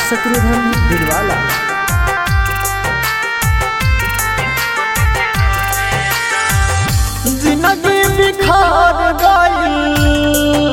शत्रुघ्न दिलवाला जिंदगी बिखार गई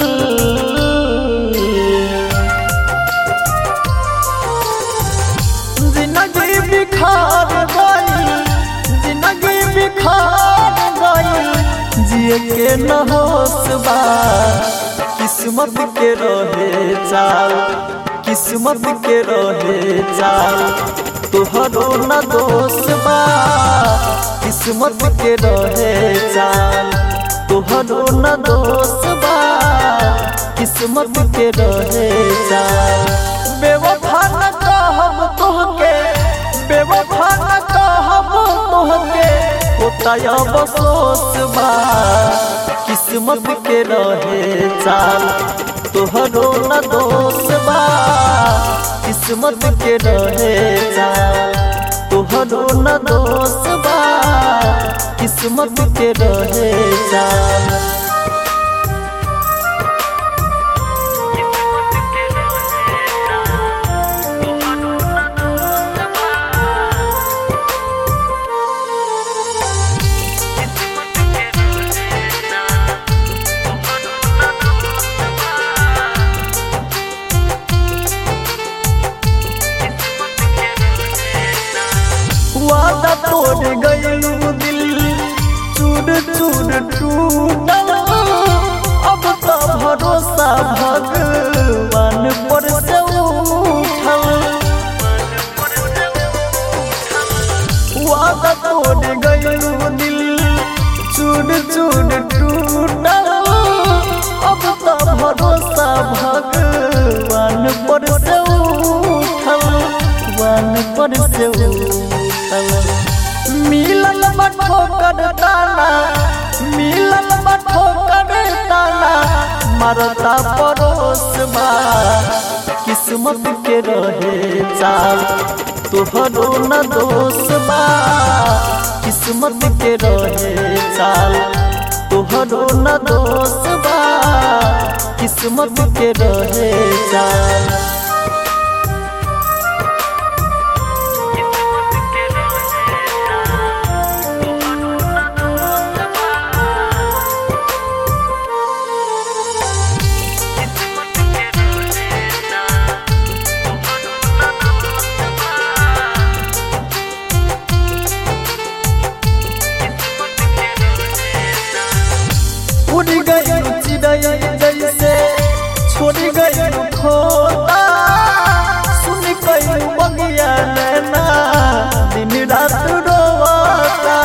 जिंदगी बिखार गई जिंदगी बिखार गई जिए के न होश बा किस्मत के रहे चाल किस्मत के रहे चाल तोहरो न दोष बा किस्मत के रहे चाल तोहरो न दोष बा किस्मत के रहे चाल बेवफा न कहब तोहके बेवफा न कहब तोहके होता अफसोस बा किस्मत के रहे चाल तोहरो न दोष बा किस्मत के रहे चाल तोहरो न दोष बा किस्मत के रहे चाल वादा तोड़ गयलू दिल चूर चूर टूटल अब तो भरोसा भगवान पर से उठल वादा तोड़ गयलू दिल चूर चूर टूटल अब तो भरोसा भगवान पर से उठल भगवान पर से उठल मिलल बठो कर ताना मिलल बठो कर ताना मरता परोस बा किस्मत के रहे चाल तोहरो न दोष बा किस्मत के रहे चाल तोहरो न दोष बा किस्मत के रहे चाल उड़ गई चिड़ै जैसे छोड़ गई खोता सुन गई बगिया नैना दिन रात रोता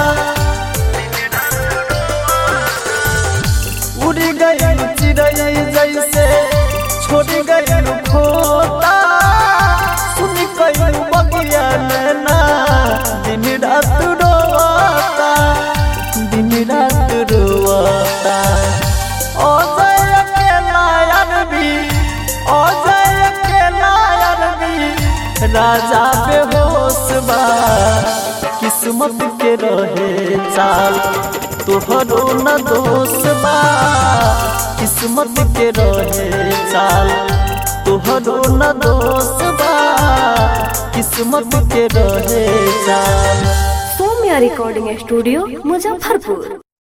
उड़ गई चिड़ै जैसे छोड़ गई खोता सुन गई बगिया नैना दिन रात रोता दिन रात रोता अजय के नायर भी अजय के नायर भी राजा बेहोश बा किस्मत के रहे चाल तोहरो न दोष बा किस्मत के रहे चाल तोहरो न दोष बा किस्मत के रहे चाल सौम्या रिकॉर्डिंग स्टूडियो मुजफ्फरपुर